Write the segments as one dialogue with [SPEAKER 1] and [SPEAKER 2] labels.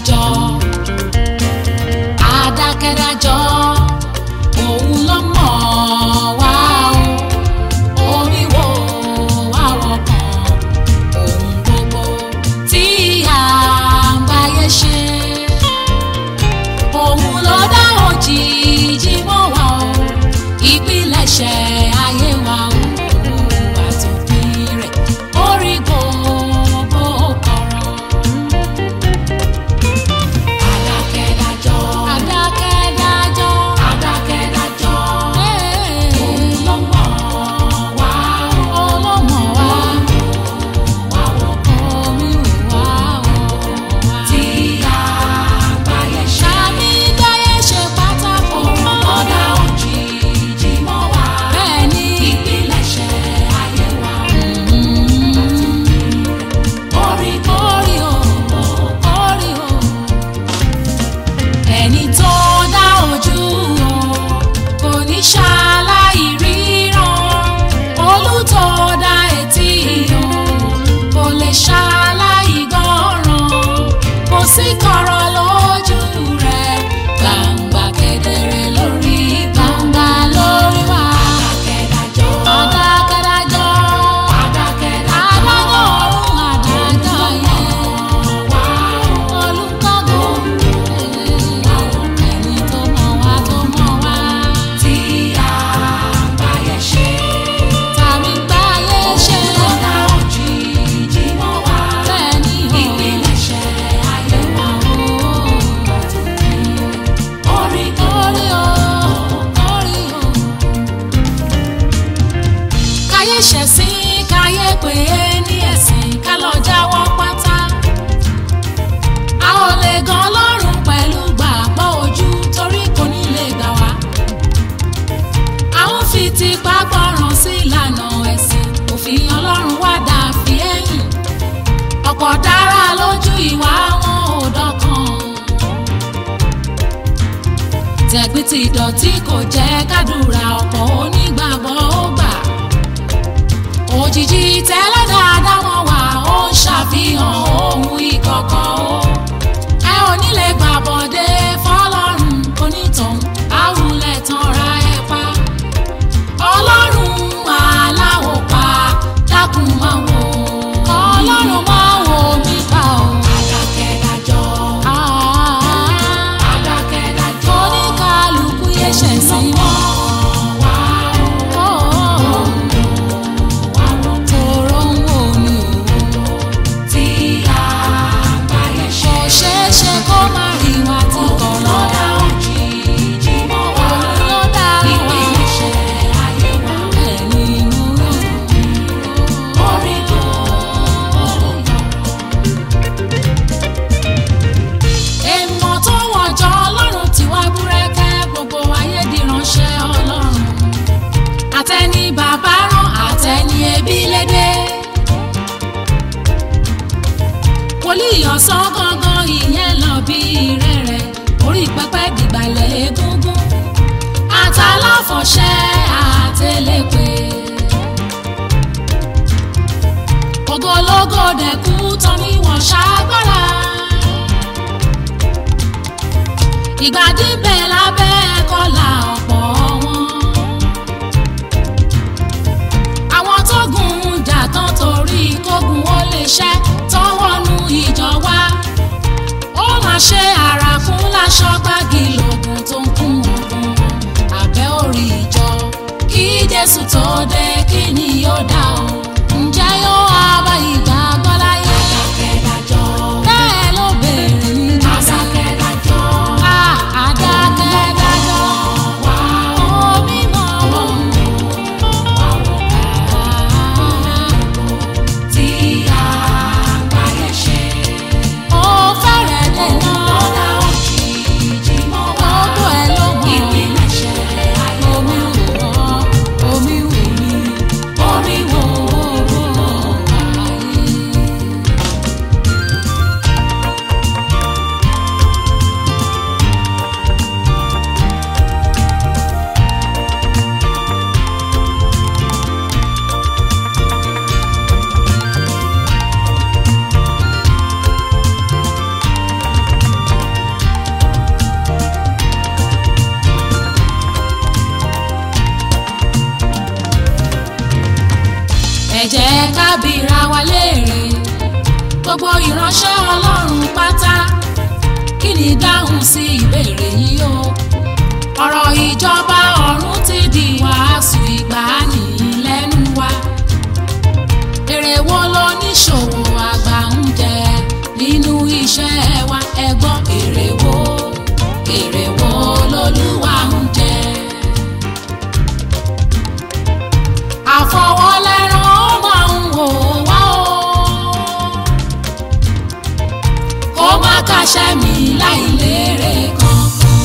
[SPEAKER 1] adákẹ́dájọ́ adákẹ́dájọ́ òun ló mọ̀ wá o orí wo àwọ̀ kan ohun gbogbo tí à ń báyé ṣe òun ló dá òjìji mọ́ wa o ìpilẹ̀ṣẹ̀ ayé wa o àtòpin rẹ̀ orí gbogbo kọ̀rọ̀. Adákẹ́dájọ́. Adákẹ́dájọ́. Adákẹ́dájọ́. Òun ló mọ̀ wá o. Òun ló mọ̀ wá. Wá wọ̀ omi wá o. Tí àgbáyé ṣe. Ṣáàmì dáyé ṣe pátákó. Ọ̀dà òjìji mọ́ wá. Bẹ́ẹ̀ni. Ìpilẹ̀ṣẹ̀ ayé wa. Orí orí o. Orí o ẹni tó dá ojú o kò ní ṣaláì ríran olùtọ́ dá etí o kò lè ṣaláì gbọ́ràn kò sí kọ̀rọ̀ lójú rẹ̀ gbangba kedere lórí gbangba lórí wa. adákẹ́dájọ́ adákẹ́dájọ́ adákẹ́dájọ́ adájọ́ ọ̀run adájọ́ yẹn olùkọ́gun ẹni tó mọ̀ wá tó mọ̀ wá. tí àgbáyé ṣe. tàbí gbáyé ṣe. ọ̀dà òjìji mọ́ wá. bẹ́ẹ̀ni o. ìpilẹ̀ṣẹ̀ ayé wa o. orí orí o. orí o. káyé ṣẹ̀sìn káyé pé ní ẹ̀sìn ká lọ jáwọ́ pátá a ò lè gan ọlọ́run pẹ̀lú gbàgbọ́ ojú torí kò ní lè gbà wá. a ń fi tipa gbọ́ràn sí ìlànà ẹ̀sìn òfin ọlọ́run wá dà fi ẹ̀yìn. ọ̀pọ̀ dára lójú ìwà wọn ò dọ́kan. tẹ̀gbìn ti dọ̀tí kò jẹ́ kádùrà ọ̀pọ̀ onígbàgbọ́ ó gbà. òjijì tẹ́lẹ̀ dáadáa wọn wà ó ń ṣàfihàn ohun ìkọ̀kọ̀ o ẹ ò ní lè gbàbọ̀dé fọlọ́run onítọ̀hún àwùlẹ̀ tanra ẹ pa ọlọ́run aláwọ̀ pa dákun máa wò ọlọ́run máa wò mí pa o. adákẹ́dájọ́ adákẹ́dájọ́ oníkàlùkù yẹ ṣẹ̀ sí mọ́ wá o. tòró ń wò mí o tí àgbáyé ṣe. kò ṣeé ṣe kó má rí wa tí kò lọ́dà òjijì mọ́ wa. òun ló dá wa. ìpilẹ̀ṣẹ̀ ayé wa. ẹni inú rẹ̀. orí tó èèmọ̀ tó wọ̀jọ́ ọlọ́run tí wá búrẹ́kẹ́ gbogbo ayé di ránṣẹ́ ọlọ́run àtẹni bàbá rán àtẹni ẹbí lédè wòlíì ọ̀sán gangan ìyẹn lọ bí rẹ̀rẹ̀ orí pẹpẹ dìgbàlẹ̀ egungun àtàláfọ̀ṣẹ́ àtẹlẹ́pẹ́ ògológò dẹ̀kú tán ni wọ́n ṣàgbára ìgbàdí bẹ̀ lábẹ́ kọ́là ọ̀pọ̀ wọn àwọn tó gun jà tán torí kógun ó lè ṣẹ́ tọ́wọ́nú ìjọ wa ó máa ṣe àràkún láṣọ gbági lògùn tó ń kún ogun abẹ́ orí ìjọ kí jésù tó dé kí ni yóò dá o ǹjẹ́ yóò wá bá ìgbàgbọ́ láyé bẹ́ẹ̀ ló béèrè ní jésù adákẹ́dájọ́ omi mọ̀ wọ́n tí àgbáyé ṣe. ó fẹ́rẹ̀ dènà lọ́dà òjijì mọ́ wá. gbogbo ẹ̀ ló mọ̀ ìpilẹ̀ṣẹ̀ ayé wa. omi wò wọ́n omi wò mí wa léèrè gbogbo ìránṣẹ́ ọlọ́run pátá kí ni dáhùn sí ìbéèrè yìí o ọ̀rọ̀ ìjọba ọ̀run ti di wàásù ìgbàanì lẹ́nu wa èrè wo ló níṣòwò àgbà ń jẹ nínú iṣẹ́ wa ẹ gbọ́ èrè wo èrè wo lolúwa ń jẹ. àfọwọ́lẹ́rán ó máa ń wò wá o kó má kàṣẹ́ mi láì lérè kan.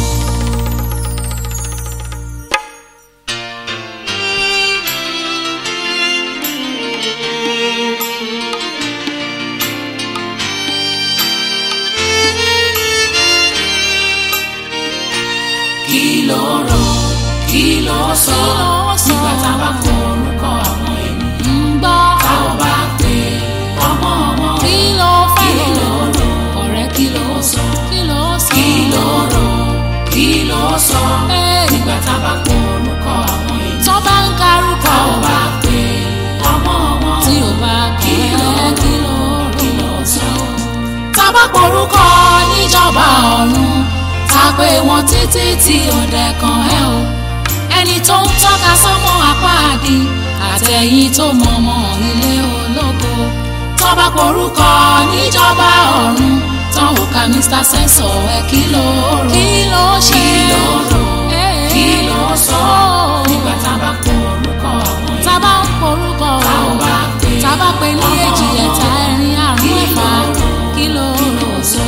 [SPEAKER 1] kí ló rò kí ló sọ nígbà tá a bá kọ orúkọ àwọn ènìyàn ń gbọ́ tá ò bá pè ọmọ wọn kí ló fẹ́ kí ló rò ọ̀rẹ́ kí ló sọ kí ló sọ kí ló rò kí ló sọ nígbà tá a bá kọ orúkọ àwọn ènìyàn tó bá ń karúkọ tá ò bá pè ọmọ wọn tí ò bá kí ló kí ló kí ló sọ tá a bá porúkọ níjọba ọ̀run ta pé wọn títí tí ọdẹ kan ẹ o ẹni tó ń tọ́ka sọ́mọ apáàdì àtẹ̀yìn tó mọ̀mọ́ ilé ológo tọ́ba porúkọ níjọba ọ̀run tán ò ka mr sensor ẹ kí ló rò kí ló ṣe kí ló rò kí ló sọ nígbà tá a bá porúkọ àwọn èèyàn tá a bá ń porúkọ tá ò bá pè tá a bá pè ní èjì ẹ̀ta ẹ̀rin àrùn ẹ̀fà kí ló rò sọ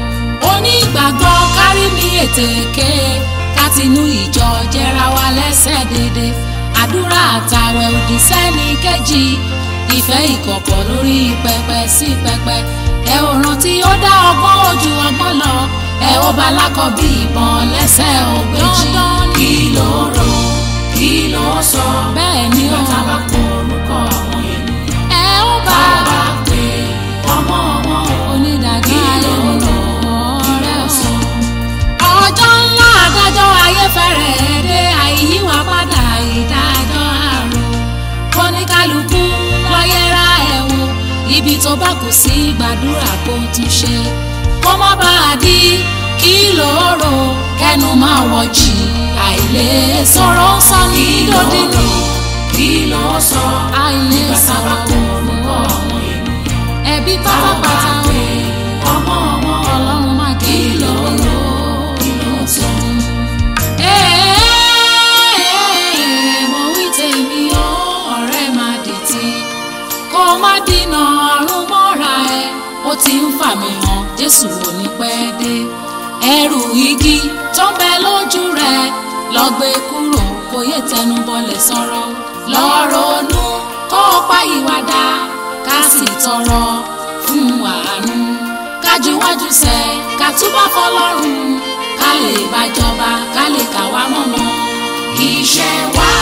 [SPEAKER 1] onígbàgbọ́ kárí mi ètèké kátinú ìjọ jẹra wa lẹ́sẹ̀ dédé àdúrà àtàwẹ̀ òdì sẹ́ni kejì ìfẹ́ ìkọ̀kọ̀ lórí pẹpẹ sí pẹpẹ ẹ ò rántí ó dá ọgbọ́n ojú ọgbọ́n lọ ẹ ó bá lákọ bí ìbọn lẹ́sẹ̀ ògbéjì kí ló rò kí ló sọ bẹ́ẹ̀ ni ó bá bá kó orúkọ àwọn ènìyàn ẹ ó bá bá pè ọmọ wọn onídàájọ́ ayé lọ ọ̀rẹ́ ọ̀sán. ọjọ́ ńlá adájọ́ ayé fẹ́rẹ̀ dé àìyíwá padà ìdájọ́ àrùn kóníkálukú lọ́yẹ́ra ẹ̀ wò ibi tó bá kù sí gbàdúrà kó tún ṣe kó má bàa di kí lóòrò kẹnu máa wọ̀jì àìlè sọ̀rọ̀ sọ ní lódìní kí ló sọ àìlè sọ̀rọ̀ orúkọ àwọn ènìyàn ẹbí pátápátá wò ọmọ ọmọ ọlọ́run má kí ló lò kí ló sọ. mo wí tèmi ó ọ̀rẹ́ má dìtì kó má dínà ọ̀run mọ́ra ẹ ó ti ń fà mí hàn jésù ò ní pẹ́ dé ẹrù igi tó ń bẹ lójú rẹ lọ gbé kúrò kó yé tẹnu bọlẹ̀ sọ̀rọ̀ lọ ronú kó o pa ìwàdà ká sì tọrọ fún àánú kájúwájú sẹ ká túbọ̀ fọlọ́run ká lè bàjọba ká lè kà wá mọ́mọ́ iṣẹ́ wa